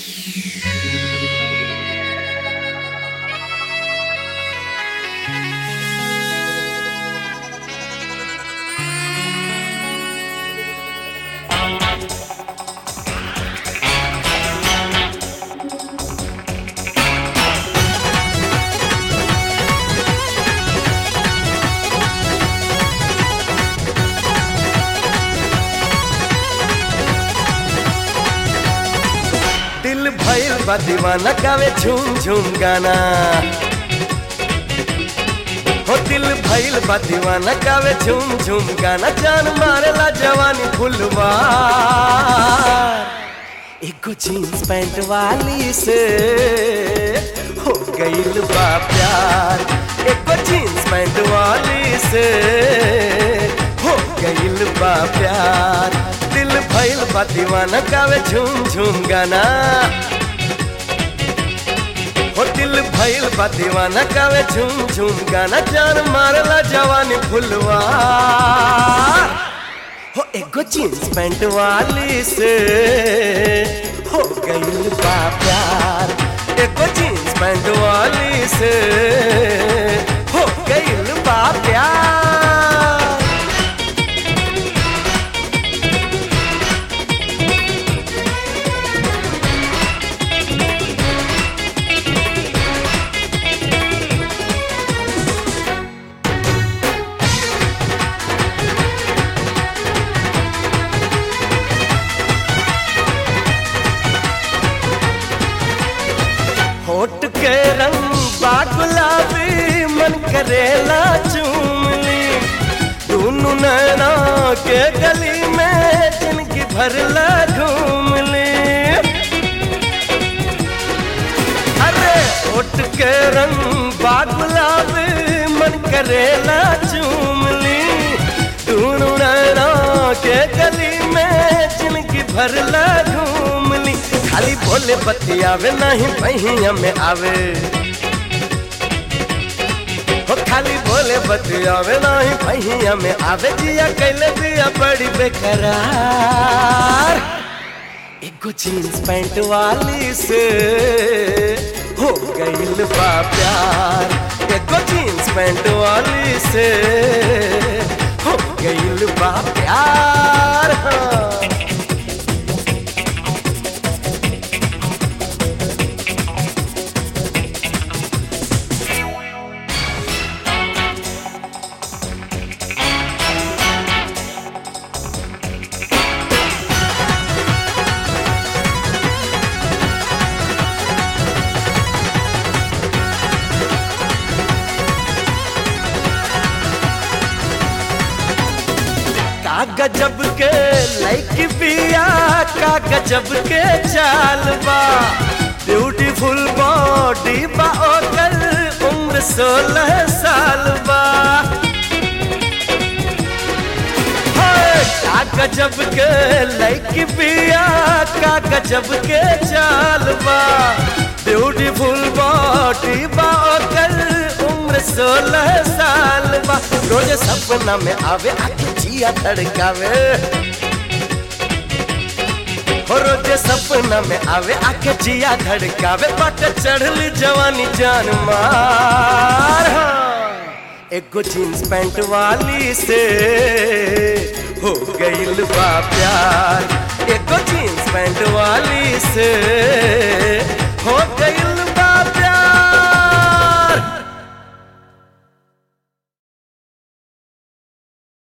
दिल भइल बा दीवाना गावे झूम झूम गाना हो दिल भइल बा दीवाना गावे झूम झूम गाना जान मारेला जवानी फुलवा एगो जीन्स पैंट वाली से हो गइल बा प्यार एगो जीन्स पैंट वाली से हो गइल बा प्यार दिल भइल बा दीवाना गावे झूम झूम गाना हो दिल भइल बा दीवाना गावे झूम झूम गाना जान मारला जवानी फुलवा हो एगो जीन्स पैंट वाली से हो गइल बा प्यार एगो जीन्स पैंट वाली से हो गइल बा प्यार होठ के रंग बा गुलाबी मन करेला चूमली दोनों नैना के गली में जिनकी भरला घूमली अरे होठ के रंग बा गुलाबी मन करेला चूमली दोनों नैना के गली में जिनकी भरला घूमली खाली बोले बतियावे नहीं पहिया में आवे हो खाली बोले बतियावे नहीं पहिया में आवे जिया कैले दिया बड़ी बेकरार एगो जीन्स पैंट वाली से हो गइल बा प्यार एगो जीन्स पैंट वाली से हो गइल बा प्यार हाँ। का गजब के लाइक बिया का गजब के चाल बा ब्यूटीफुल बॉडी बा ओकर उम्र सोलह साल बा हाय, का गजब के लाइक बिया का गजब के चाल बा ब्यूटीफुल बॉडी बा ओकर उम्र सोलह साल बा रोज सपना में आवे आके जिया धड़कावे हो रोज सपना में आवे आके जिया धड़कावे बाट चढ़ली जवानी जान मार हाँ। एगो जीन्स पैंट वाली से हो गइल बा प्यार एगो जीन्स पैंट वाली से